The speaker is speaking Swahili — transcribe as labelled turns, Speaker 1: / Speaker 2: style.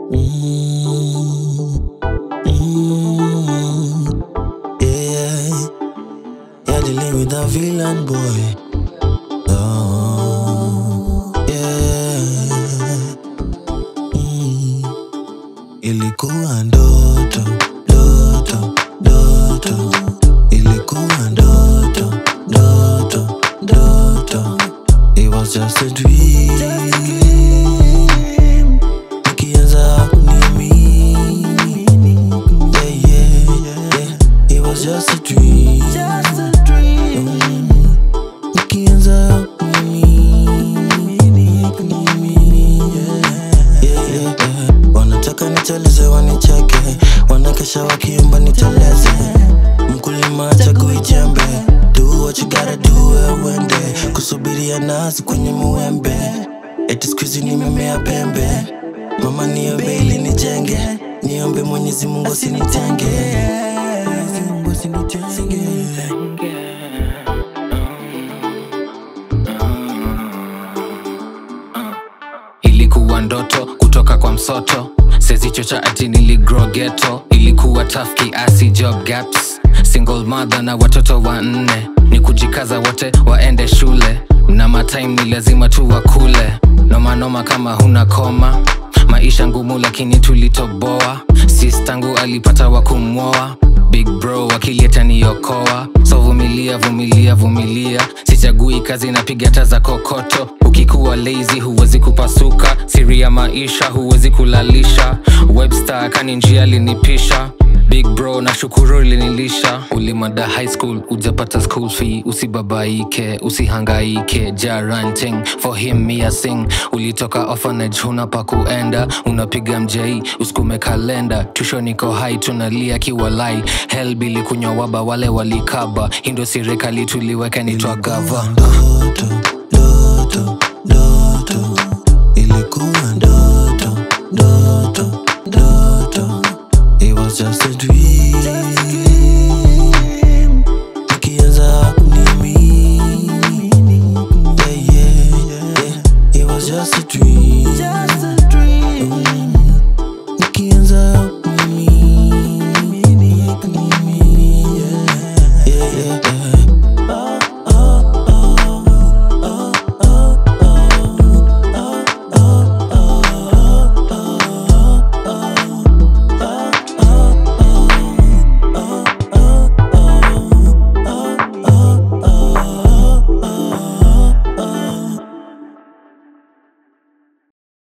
Speaker 1: Mm, mm, yeah, yeah, dealing with a villain boy. Oh, yeah. Mm, ilikuwa ndoto, ndoto, ndoto. Ilikuwa ndoto, ndoto, ndoto. It was just a dream. Nikianza kuniamini. Yeah, yeah, yeah. It was just a dream. Mm. Nikianza kuniamini, kuniamini, yeah, yeah, yeah, yeah. Wanataka niteleze wanicheke, wanakesha wakiomba niteleze. Mkulima chagui jembe, do what you gotta do wewe uende. Kusubiria nazi kwenye muembe, eti siku hizi nimemea pembe. Mama niombe ili nijenge, niombe Mwenyezi Mungu asinitenge. Mwenyezi Mungu asinitenge.
Speaker 2: ilikuwa ndoto kutoka kwa msoto sezichocha ati niligrow ghetto ilikuwa tough kiasi job gaps single mother na watoto wanne ni kujikaza wote waende shule na matime ni lazima tu wakule nomanoma kama huna koma maisha ngumu lakini tulitoboa sis tangu alipata wa kumwoa big bro akileta niokoa so vumilia vumilia vumilia sichagui kazi napiga hata za kokoto ukikuwa lazy huwezi kupasuka siri ya maisha huwezi kulalisha webster kani njia linipisha big bro na shukuru ilinilisha ulimada high school ujapata school fee usibabaike usihangaike jaranting for him mia sing ulitoka orphanage huna pa kuenda unapiga mjei usikume kalenda tusho niko hai tunalia kiwalai helbili kunywa waba wale walikaba hindo serikali tuliweka nitwa gava
Speaker 1: ndoto, ndoto, ndoto. Ilikuwa ndoto, ndoto, ndoto. It was just a dream. Nikianza kuniamini. Yeah, yeah, yeah. It was just a dream.